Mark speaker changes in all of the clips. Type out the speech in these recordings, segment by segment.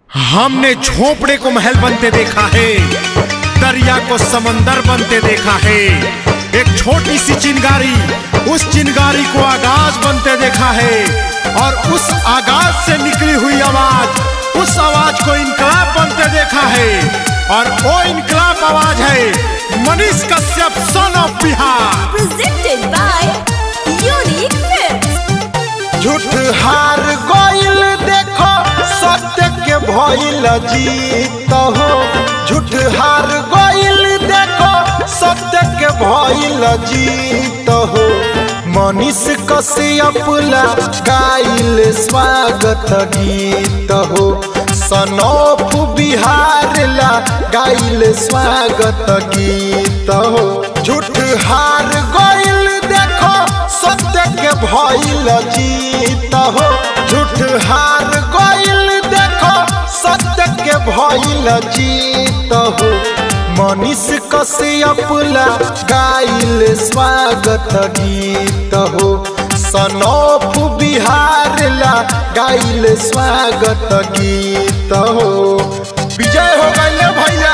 Speaker 1: हमने झोपड़े को महल बनते देखा है दरिया को समंदर बनते देखा है एक छोटी सी चिंगारी उस चिंगारी को आगाज बनते देखा है और उस आगाज से निकली हुई आवाज उस आवाज को इनकलाब बनते देखा है और वो इनकलाब आवाज है Manish Kashyap son of Bihar
Speaker 2: presented by Unique Films.
Speaker 3: झूठ हार गइल देखो सत्य के भइल जीत हो झूठ हार गइल देखो सत्य के भइल जीत हो मनीष कश्यप ला गाइल स्वागत गीत हो सनोप बिहार ला गाइल स्वागत गीत हो झूठ हार गइल देखो सत्य के भइल जीत हो झूठ हार गइल देखो सत्य के भइल जीत हो मनीष कश्यप ला गाइल स्वागत गीत हो सनोप बिहार ला गाइल स्वागत गीत हो विजय हो गइल भैया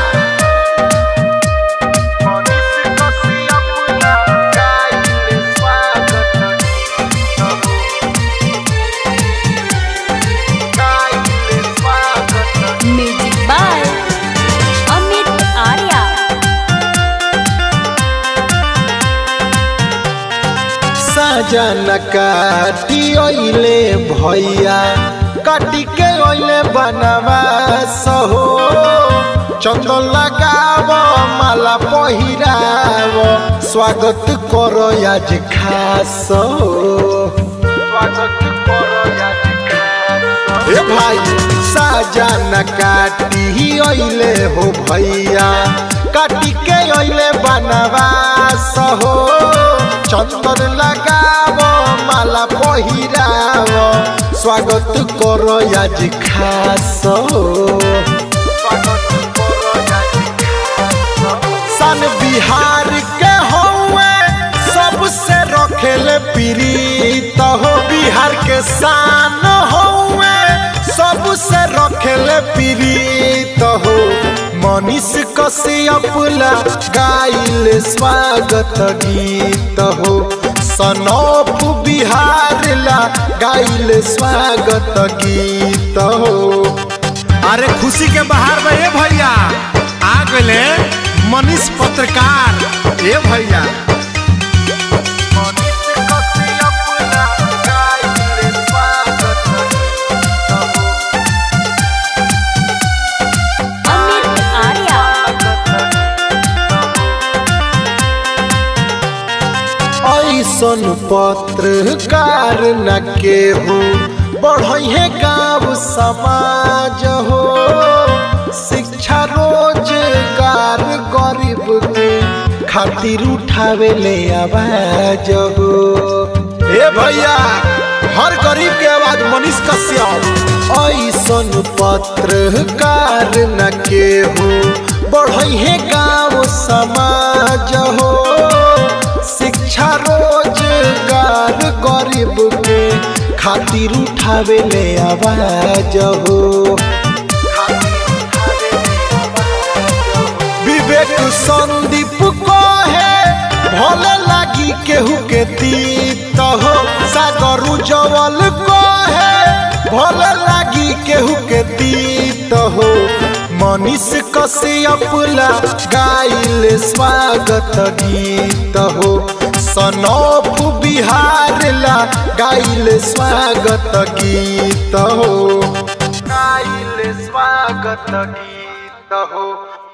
Speaker 2: Music by Amit Arya.
Speaker 3: साजन काटी ओइले भैया काटी के ओइले बनवा सहो चंदन लगाव माला पहिराव स्वागत करो आज खास हो स्वागत करो आज खास ए भाई साजन काटी ओइले हो भैया काटी के ओइले बनवा सहो चंदन लगाव माला पहिराव स्वागत करो आज खास सन बिहार के हौवे सबसे रखेले पीड़ित हो बिहार के शान हौवे सबसे रखेले पीड़ित हो मनीष कश्यप ला गाइल स्वागत गीत हो सनोप बिहार ला गाइल स्वागत गीत हो
Speaker 1: अरे खुशी के बाहर में ए भैया आ गए मनीष पत्रकार ए भैया
Speaker 2: Amit Arya.
Speaker 3: ऐसन पत्रकार न केहू बढ़े गाँव समाज हो शिक्षा रोजगार गरीब के खातिर उठावे ले आवाज हो ए भैया हर गरीब के आवाज मनीष कश्यप ऐसन पत्रकार न केहू बढ़े गाँव समाज हो शिक्षा रोजगार गरीब के खातिर उठावे ले आवाज हो विवेक संदीप को है भले लागी केहू के तीत हो सागर उज्जवल को है भले लागी केहू के तीत हो मनीष कश्यप ला गाइल स्वागत गीत हो सनोप बिहार ला गाइल स्वागत गीत हो गाइल स्वागत गीत हो